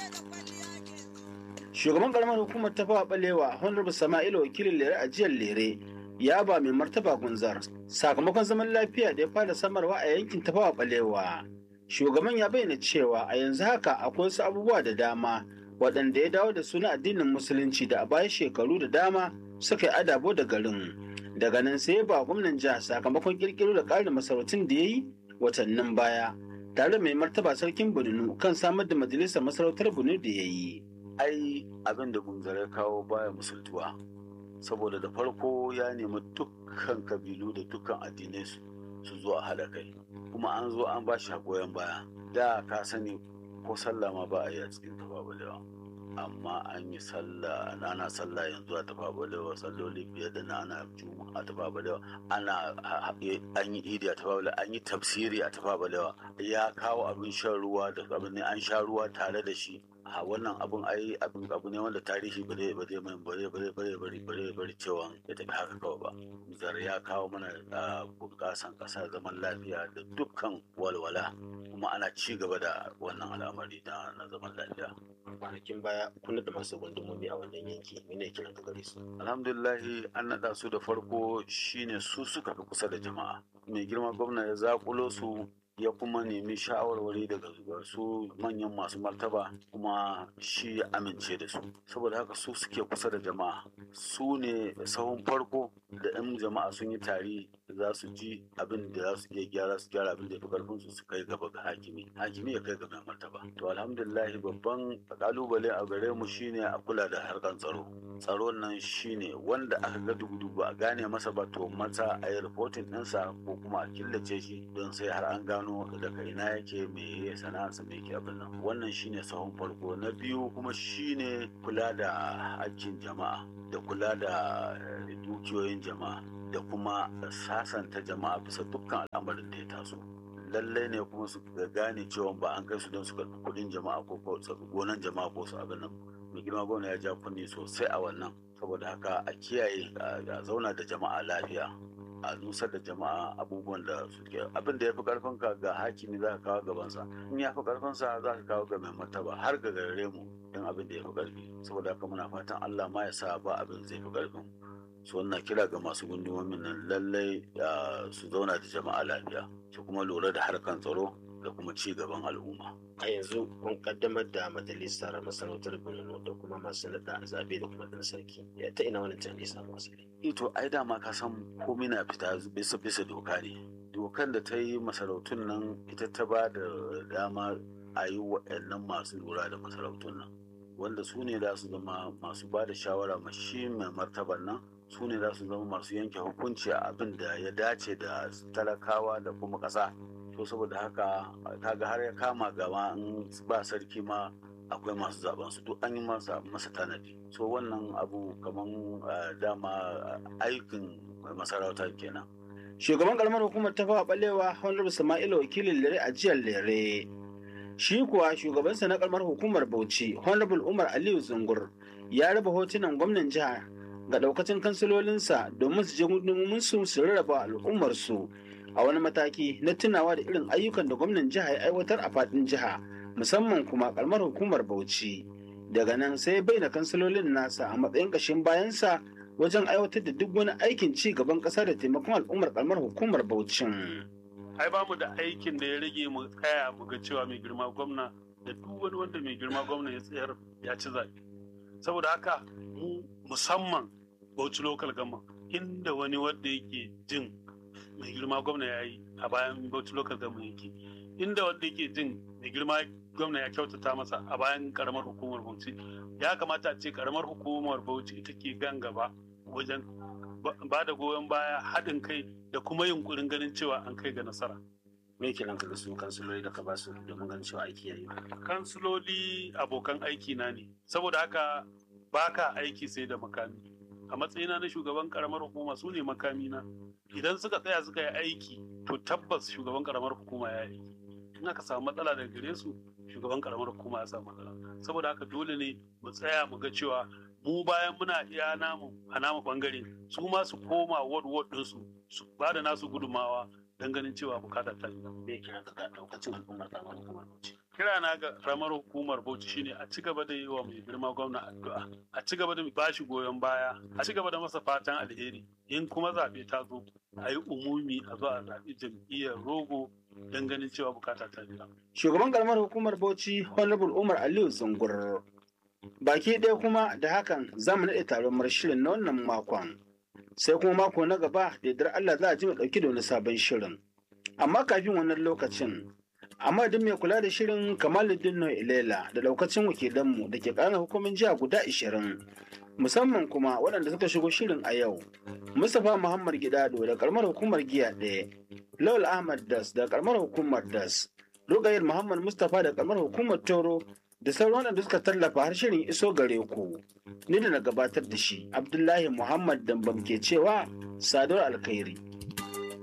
shugaban karamar hukumar ta fawa balewa honorable sama'ila wakilin lere a jiyar lere ya ba mai martaba gunzar sakamakon zaman lafiya da ya fara samarwa a yankin ta fawa balewa shugaban ya bayyana cewa a yanzu haka akwai wasu abubuwa da dama waɗanda ya dawo da suna addinin musulunci da a baya shekaru da dama suka yi adabo da garin daga nan sai ba gwamnan jiha sakamakon kirkiro da ƙarin masarautun da ya yi watannin baya tare mai martaba sarkin bununu kan samar da majalisar masarautar bunu da ya yi ai abin da gunzare kawo baya musultuwa saboda da farko ya nemi dukkan kabilu da dukkan addinai su zo a haɗa kai kuma an zo an ba shi goyon baya da ka sani ko sallah ma ba a yi a cikin tafabalewa amma an yi sallah ana sallah yanzu a tafabalewa salloli fiye da na ana juma'a a tafabalewa ana an yi idi a tafabalewa an yi tafsiri a tafabalewa ya kawo abin shan ruwa da abin an sha ruwa tare da shi a wannan abun ai abin abu ne wanda tarihi ba zai ba zai mai bare bare bare bare bare bare cewa ya tafi haka kawai ba zar ya kawo mana bunƙasan ƙasa zaman lafiya da dukkan walwala kuma ana ci gaba da wannan al'amari na na zaman lafiya kwanakin baya kun da masu gundumomi a wannan yanki mene kiran ka gare su alhamdulillahi an naɗa su da farko shine su suka fi kusa da jama'a mai girma gwamna ya zakulo su ya kuma nemi shawarwari daga su manyan masu martaba kuma shi ya amince da su saboda haka su suke kusa da jama'a su ne sahun farko da 'yan jama'a sun yi tari za su ji abin da za su iya gyara su gyara abin da ya fi karfin su su kai gaba ga hakimi hakimi ya kai ga mai martaba to alhamdulillah babban kalubale a gare mu shine a kula da harkan tsaro tsaro nan shine wanda aka ga dubu ba a gane masa ba to mata a yi reporting ɗinsa ko kuma a killace shi don sai har an gano daga ina yake me ya sana'arsa me yake abin nan wannan shine sahun farko na biyu kuma shine kula da hakkin jama'a da kula da dukiyoyin jama'a da kuma sasanta jama'a bisa dukkan al'amarin da ya taso lallai ne kuma su gane cewa ba an kai su don su karɓi kuɗin jama'a ko gonan jama'a ko su abin nan mai girma gwamna ya ja kunni sosai a wannan saboda haka a kiyaye a zauna da jama'a lafiya a nusar da jama'a abubuwan da suke abin da ya fi karfin ka ga hakimi za ka kawo gabansa in ya fi karfin sa za ka kawo ga mai martaba har ga gare mu in abin da ya fi karfi saboda haka muna fatan Allah ma ya sa ba abin zai fi karfin su wannan kira ga masu gundumomin nan lallai su zauna da jama'a lafiya su kuma lura da harkan tsaro da kuma ci gaban al'umma. a yanzu kun kaddamar da majalisar masarautar Borno da kuma masu nada zabe da kuma dan sarki ya ta ina wani tunani samu asali ito ai dama ka san komai na fita bisa bisa doka ne dokan da ta yi masarautun nan ita ta ba da dama a yi waɗannan masu lura da masarautun nan wanda su ne za su zama masu ba da shawara ma shi mai martaban nan su ne za su zama masu yanke hukunci a abin da ya dace da talakawa da kuma ƙasa to saboda haka kaga har ya kama gama in ba sarki ma akwai masu zaben su duk an yi masa masa tanadi so wannan abu kaman dama aikin masarauta kenan shugaban karamar hukumar ta fawa balewa honorable sama'ila wakilin lere a jiyar lere shi kuwa shugabansa na karamar hukumar bauchi honorable umar aliyu zungur ya raba hotunan gwamnan jiha ga daukacin kansilolinsa domin su je gudunmumin su su rarraba al'ummarsu a wani mataki na tunawa da irin ayyukan da gwamnan jiha ya aiwatar a faɗin jiha musamman kuma kalmar hukumar bauchi daga nan sai bai da kansilolin nasa a matsayin ƙashin bayansa wajen aiwatar da duk wani aikin ci gaban ƙasa da taimakon al'ummar kalmar hukumar bauchin. ai ba mu da aikin da ya rage mu tsaya mu ga cewa mai girma gwamna da duk wani wanda mai girma gwamna ya tsayar ya ci zaɓe saboda haka mu musamman bauchi local gama inda wani wanda yake jin mai girma gwamna ya yi a bayan bauchi local government yake inda wanda yake jin mai girma gwamna ya kyautata masa a bayan karamar hukumar bauchi ya kamata a ce karamar hukumar bauchi ita ke gan gaba wajen ba da goyon baya haɗin kai da kuma yunkurin ganin cewa an kai ga nasara me ke nan kaga su kansiloli da ka ba su domin ganin cewa aiki yayi kansiloli abokan aiki na ne saboda haka baka aiki sai da makami a matsayina na shugaban karamar hukuma su ne makamina idan suka tsaya suka yi aiki to tabbas shugaban karamar hukuma ya yi in aka samu matsala daga gare su shugaban karamar hukuma ya samu matsala saboda haka dole ne mu tsaya mu ga cewa mu bayan muna iya namu a namu bangare su ma su koma ward ward ɗinsu su ba da nasu gudumawa don ganin cewa bukata ta yi me ke nan kaga daukacin al'ummar karamar hukumar bauchi kirana ga ramar hukumar bauchi shine a ci gaba da yi wa mai girma gwamna addu'a a ci gaba da ba shi goyon baya a ci gaba da masa fatan alheri in kuma zaɓe ta zo a yi umumi a zo a zaɓi jam'iyyar rogo don ganin cewa bukata ta biya. Shugaban karamar hukumar Bauchi Honorable Umar Aliyu Zungur. Baki ɗaya kuma da hakan za mu naɗe taron marshirin na wannan makon. Sai kuma mako na gaba da yardar Allah za a ji mu ɗauki da wani sabon shirin. Amma kafin wannan lokacin, amma duk mai kula da shirin Kamaluddin Noi Ilela da daukacin wakilanmu da ke ƙarar hukumin jiha guda ashirin. Musamman kuma waɗanda suka shigo shirin a yau. Mustapha Muhammad Gidado da karamar hukumar giya ɗaya. Lawal Ahmad Das da karamar hukumar Das. Rugayar Muhammad Mustapha da karamar hukumar Toro da sauran waɗanda suka tallafa har shirin iso gare ku. Ni da na gabatar da shi, Abdullahi Muhammad Dambam ke cewa Sadar Alkhairi.